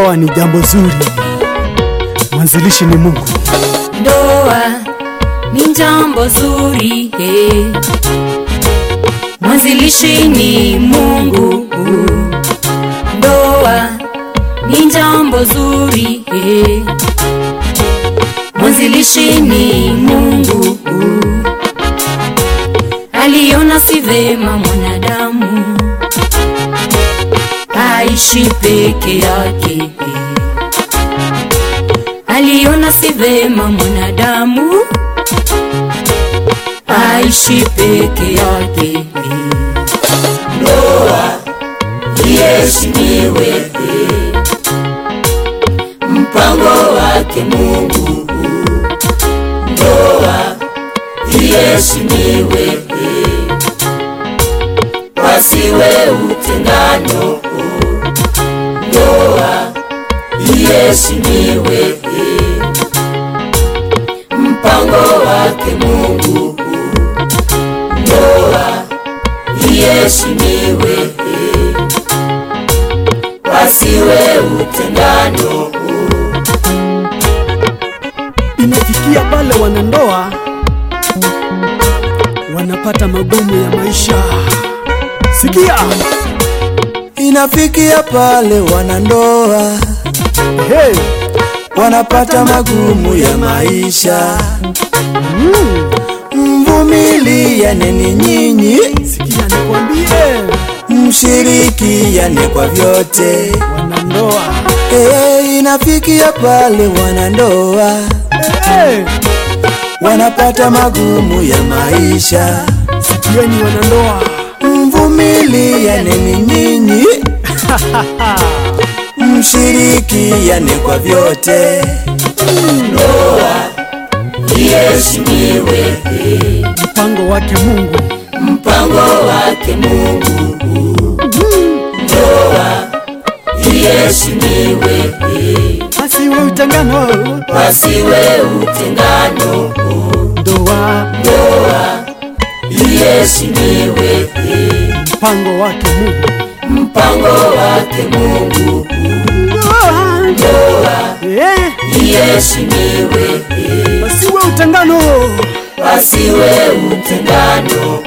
Ndoa ni jambo zuri, mwanzilishi ni Mungu. Ndoa ni jambo zuri eh. Mwanzilishi ni Mungu. Ndoa ni jambo zuri eh. Mwanzilishi ni Mungu. Aliona si vema mwanadamu aishi peke yake aliona si vema mwanadamu aishi peke yake. Ndoa iheshimiwe, mpango wake Mungu. Ndoa iheshimiwe, wasiwe utengano. Ndoa iheshimiwe, mpango wake Mungu. Ndoa iheshimiwe, wasiwe utengano. Inafikia pale wanandoa wanapata magumu ya maisha. Sikia, Inafikia pale wanandoa hey, wanapata magumu ya maisha. Mvumiliane ni nyinyi, sikia nikwambie, mshirikiane kwa vyote. wanandoa Hey, inafikia pale wanandoa hey, wanapata magumu ya maisha. sikieni wanandoa, Mvumiliane ni nyinyi, mshirikiane kwa vyote. Iheshimiwe, mpango wake Mungu. mpango wake Mungu. Ndoa iheshimiwe, Asiwe utengano, wasiwe utengano. ndoa Iheshimiwe, mpango wake Mungu. mpango wake Mungu. Ndoa eh, Iheshimiwe, asiwe utengano, wasiwe utengano.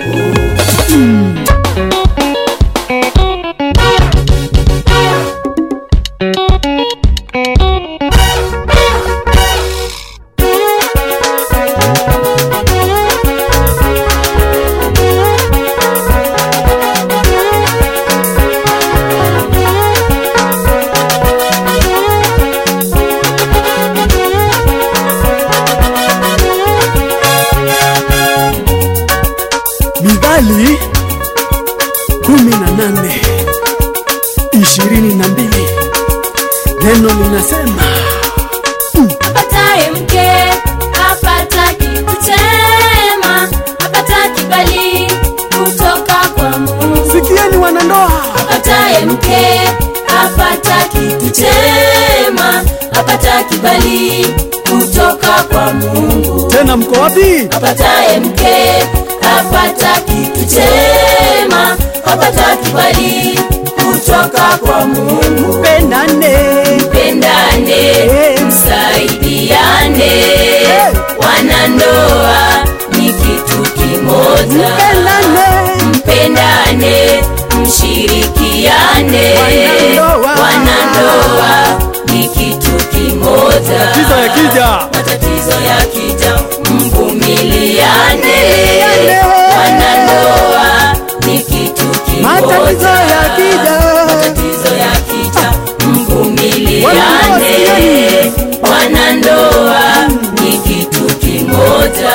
Mithali kumi na nane ishirini na mbili neno linasema Apataye mke apata kitu chema, apata kibali kutoka kwa Mungu. sikieni wanandoa, Apataye mke apata kitu chema, apata kibali kutoka kwa Mungu. tena mko wapi? Apataye mke apata kitu chema, apata kibali kutoka kwa Mungu. Pendane Pendane, msaidiane, wanandoa ni kitu kimoja. pendane, Mpendane, mshirikiane, Wanandoa. wanandoa ni kitu kimoja. kiza ya kija Matatizo yakija, mvumiliane, Mvumiliane. wanandoa ni kitu kimoja. Matatizo yakija. Matatizo yakija, mvumiliane, Wanandoa wanandoa ni kitu kimoja.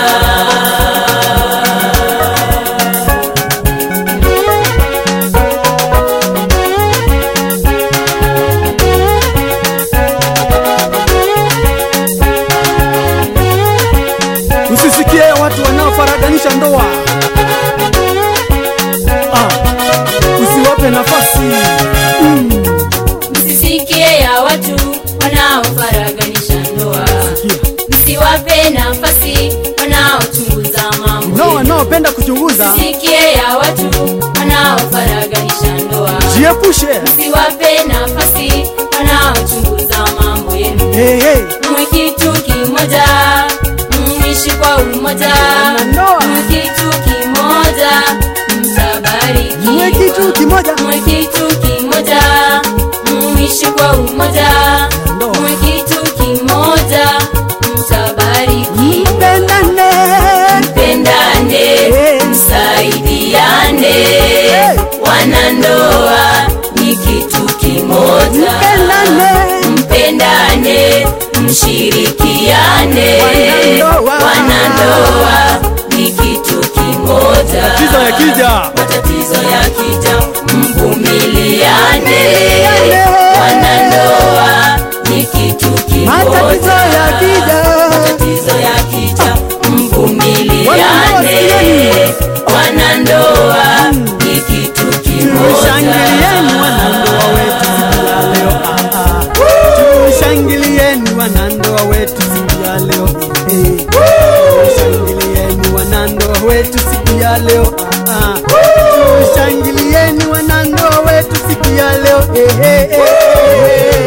usisikie watu wanaofaradanisha ndoa. Ah, usiwape nafasi Msisikie ya watu wanaofaraganisha ndoa, Sikia. msiwape nafasi wanaochunguza mambo. nao wanaopenda kuchunguza, Msisikie ya watu wanaofaraganisha ndoa, jiepushe msiwape nafasi wanaochunguza hey, hey. mwe kitu kimoja mwishi kwa umoja Wanandoa. mwe kitu kimoja mtabariki Mwe kitu kimoja. mwe kitu kimoja mwishi kwa umoja Wanandoa. mwe kitu kimoja mtabariki mpendane mpendane Hey. msaidiane Hey. wanandoa ni kitu kimoja mpendane mpendane mshirikiane Wanandoa. wanandoa ni kitu kimoja Tatizo yakija. matatizo yakija mvumiliane Mvumiliane. wanandoa ni kitu Matatizo kimoja yakija. matatizo yakija mvumiliane Wanandoa, wanandoa ni kitu Tushangilieni kimoja wanandoa wetu siku ya leo. Ah, ah. Tushangilieni wanandoa wetu siku ya leo. Eh. Tushangilieni wanandoa wetu siku ya leo. Ah, ah. Tushangilieni wanandoa wetu siku ya leo. Eh, eh, eh.